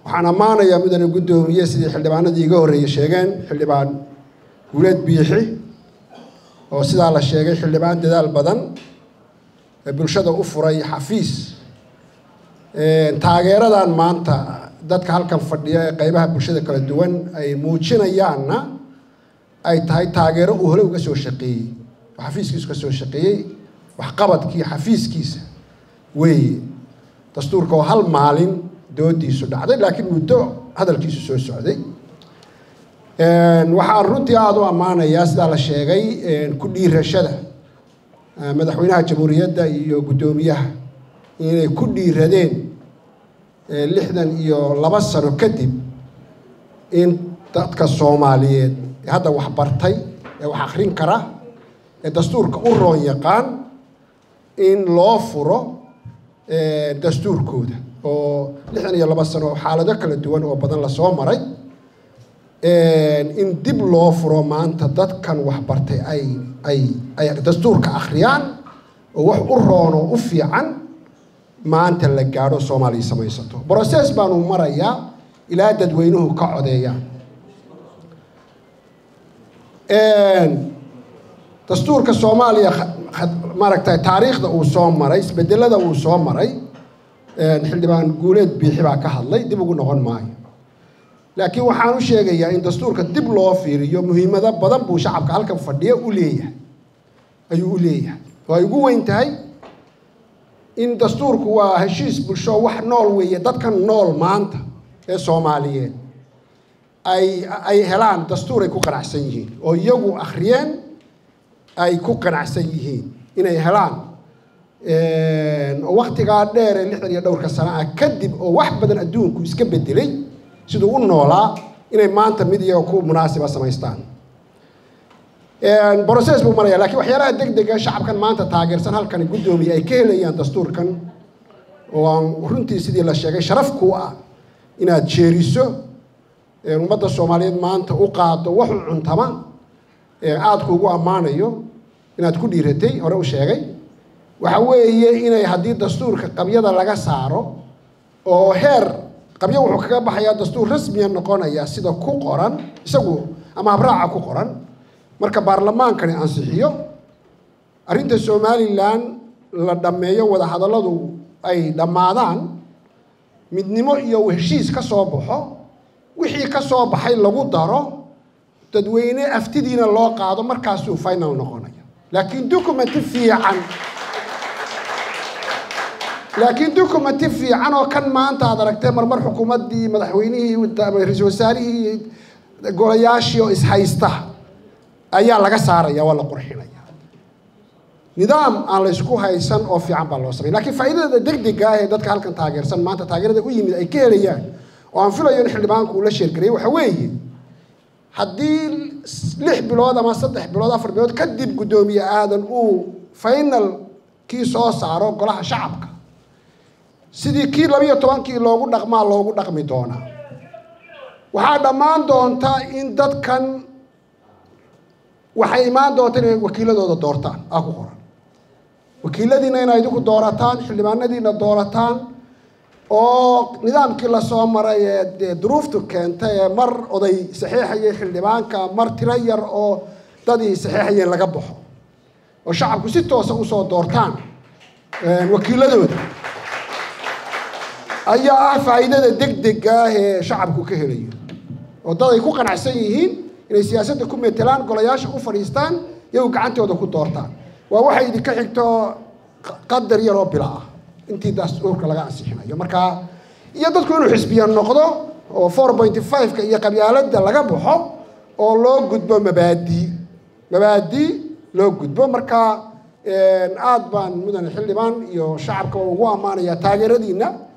waxaan ammaanayaa mudane guddoomiye sidii xildhibaanadii iga horreeyey sheegeen xildhibaan guuleed biixi oo sidaa la sheegay xildhibaan dadaal badan ee bulshada u furay xafiis taageeradan maanta dadka halkan fadhiya ee qeybaha bulshada kala duwan ay muujinayaanna ay tahay taageero uu hore uga soo shaqeeyey oo xafiiskiisu ka soo shaqeeyey waxqabadkii xafiiskiisa weeye dastuurka oo hal maalin doodiisu dhacday laakiin muddo hadalkiisu soo socday waxaan runtii aada u ammaanayaa sidaa la sheegay ku dhiirashada madaxweynaha jamhuuriyadda iyo guddoomiyaha inay ku dhiiradeen lixdan iyo laba sano kadib in dadka soomaaliyeed ee hadda wax bartay ee wax akrin kara ee dastuurka u roon yaqaan in loo furo dastuurkooda oo lixdan iyo laba sano xaalado kala duwan oo badan lasoo maray in dib loo furo maanta dadkan waxbartay ay ay ay dastuurka akhriyaan oo wax u roon oo u fiican maanta la gaadho soomaaliya samaysato brocess baanu marayaa ilaa dadweynuhu ka codeeyaan dastuurka soomaaliya maaragtay taariikhda uu soo maray isbedelada uu soo maray xildhibaan guuleed biixi baa ka hadlay dib ugu noqon maayo laakiin waxaan u sheegayaa in dastuurka dib loo fiiriyo muhiimado badan buu shacabka halkan fadhiya u leeyahay ayuu u leeyahay oo ay ugu weyn tahay in dastuurku waa heshiis bulsho wax nool weeye dadkan nool maanta ee soomaaliyeed ay ay helaan dastuur ay ku qanacsan yihiin oo iyagu akhriyeen ay ku qanacsan yihiin inay helaan oo waktigaa dheer ee lixdan iyo dhowrka sano ah kadib oo wax badan adduunku iska bedelay siduu u noolaa inay maanta mid iyaga ku munaasiba samaystaan brocess buu maraya lakiin waxyaalaha deg dega shacabkan maanta taageersan halkani guddoomiye ay ka helayaan dastuurkan oo aan runtii sidii la sheegay sharaf ku ah inaad jeeriso ummadda soomaaliyeed maanta u qaado wax u cuntama aada kuugu ammaanayo inaad ku dhiiratay hore u sheegay waxa weeye inay haddii dastuurka qabyada laga saaro oo heer qabyo wuxuu kaga baxayaa dastuur rasmiya noqonaya sida ku qoran isagu ama habraaca ku qoran marka baarlamaankani ansixiyo arrinta somalilan la dhammeeyo wadahadalladu ay dhammaadaan midnimo iyo heshiis ka soo baxo wixii ka soo baxay lagu daro dadweyne aftidiina loo qaado markaasuu final noqonaya laakiin documenti fiican laakiin documenti fiican oo kan maanta aad aragtee marmar xukuumaddii madaxweynihii ra-iisul wasaarihii golayaashii oo ishaysta ayaa laga saaraya waa la qurxinaya nidaam aan laysku haysan oo fiican baa loo samay lakiin faa'iidada degdega ah ee dadka halkan taageersan maanta taageerada u yimid ay ka helayaan oo aan filayo in xildhibaanku uu la sheergarayay waxa weeye haddii lix bilood ama saddex bilood afar bilood kadib guddoomiye aadan uu final kii soo saaro golaha shacabka sidii kii labiyo tobankii loogu dhaqmaa loogu dhaqmi doonaa waxaa dhammaan doonta in dadkan waxay imaan doonta inay wakiiladooda doortaan aa ku qoran wakiiladiina inay idinku doorataan xildhibaanadiina doorataan oo nidaamkii lasoo maray ee dee duruuftu keentay ee mar oday saxiixayay xildhibaanka mar tiro yar oo dadii saxiixayeen laga baxo oo shacabku si toosa usoo doortaan wakiiladooda ayaa ah faa'iidada degdega ah ee shacabku ka helayo oo dad ay ku qanacsan yihiin inay siyaasadda ku metelaan golayaasha u fadhiistaan iyagu gacantooda ku doortaan waa waxay idinka xigto qadar yaroo bila ah intii dastuurka laga ansixinayo marka iyo dadku inuu xisbiya noqdo oo four pointy five-ka iyo qabyaaladda laga baxo oo loo gudbo mabaadii mabaadii loo gudbo marka aada baan mudane xildhibaan iyo shacabka ugu ammaanayaa taageeradiina